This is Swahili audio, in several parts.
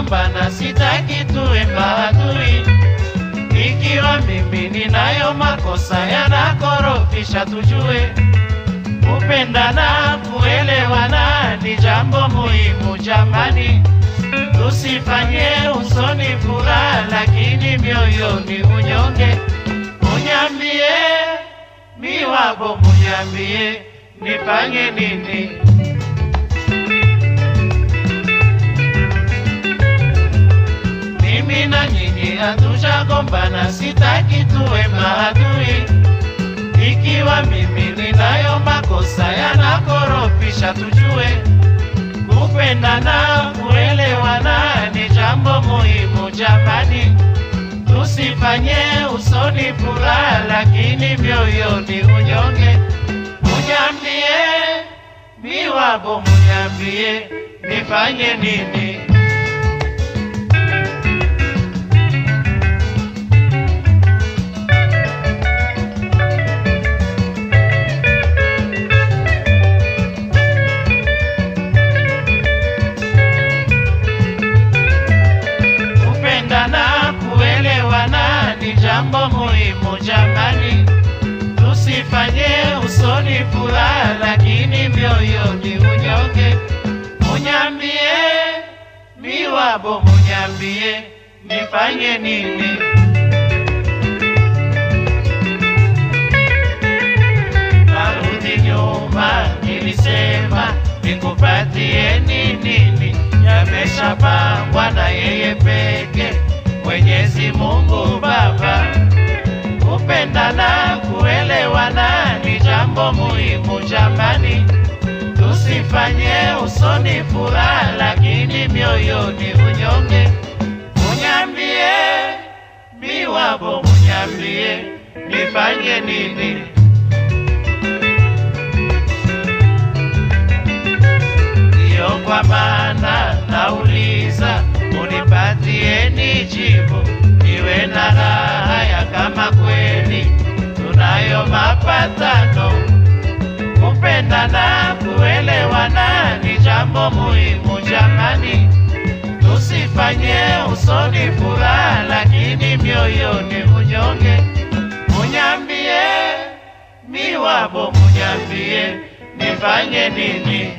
tushagombana, sitaki tuwe maadui. Ikiwa mimi ninayo makosa yanakorofisha, tujue kupendana, kuelewana ni jambo muhimu jamani. Tusifanye usoni furaha, lakini mioyoni unyonge. Munyambie miwabo, munyambie nifanye nini? Mimi na nyinyi hatushagombana, sitaki tuwe maadui. Ikiwa mimi ninayo makosa yanakorofisha, tujue kupendana, kuelewana ni jambo muhimu jamani. Tusifanye usoni furaha, lakini mioyoni unyonge. Munyambie miwabo, munyambie nifanye nini? kupendana, kuelewana ni jambo muhimu jamani. Tusifanye usoni furaha, lakini mioyoni unyonge. Munyambie miwabo, munyambie nifanye nini? Narudi nyuma, nilisema nikupatie nini? Yameshapangwa na yeye peke, Mwenyezi Mungu Baba. Kupendana, kuelewana ni jambo muhimu jamani. Tusifanye usoni furaha, lakini mioyoni unyonge. Munyambie miwabo, munyambie nifanye nini? Ndiyo kwa maana nauliza, unipatieni jibu, niwe na raha ya kama kweli tunayo mapatano. Kupendana, kuelewana ni jambo muhimu jamani. Tusifanye usoni furaha, lakini mioyoni unyonge. Munyambie miwabo, munyambie nifanye nini?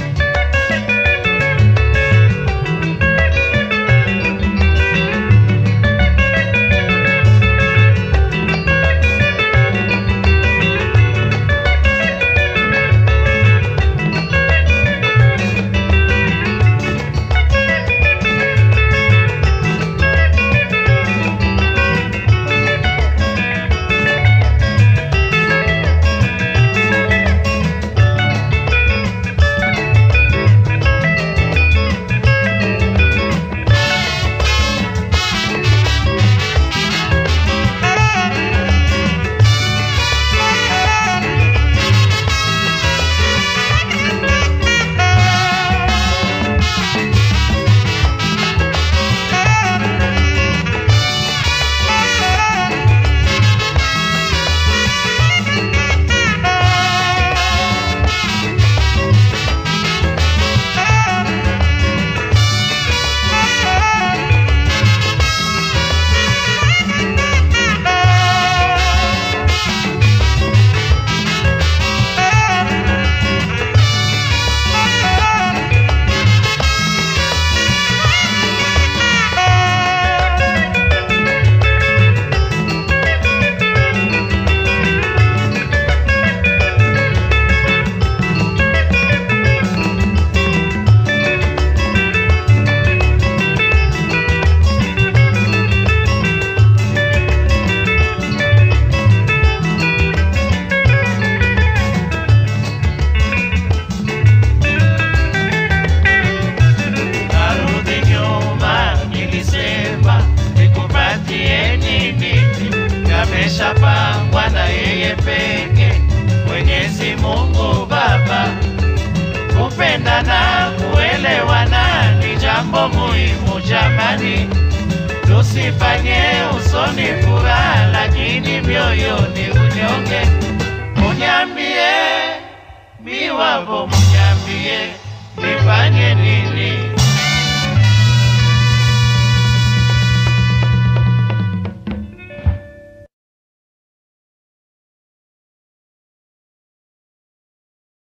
Narudi nyuma, nilisema nikupatieni miti, yameshapangwa na yeye peke, Mwenyezi Mungu Baba. Kupendana, kuelewana ni jambo muhimu jamani. Tusifanye usoni furaha, lakini mioyoni unyonge. Munyambie miwabo, munyambie nifanye nini?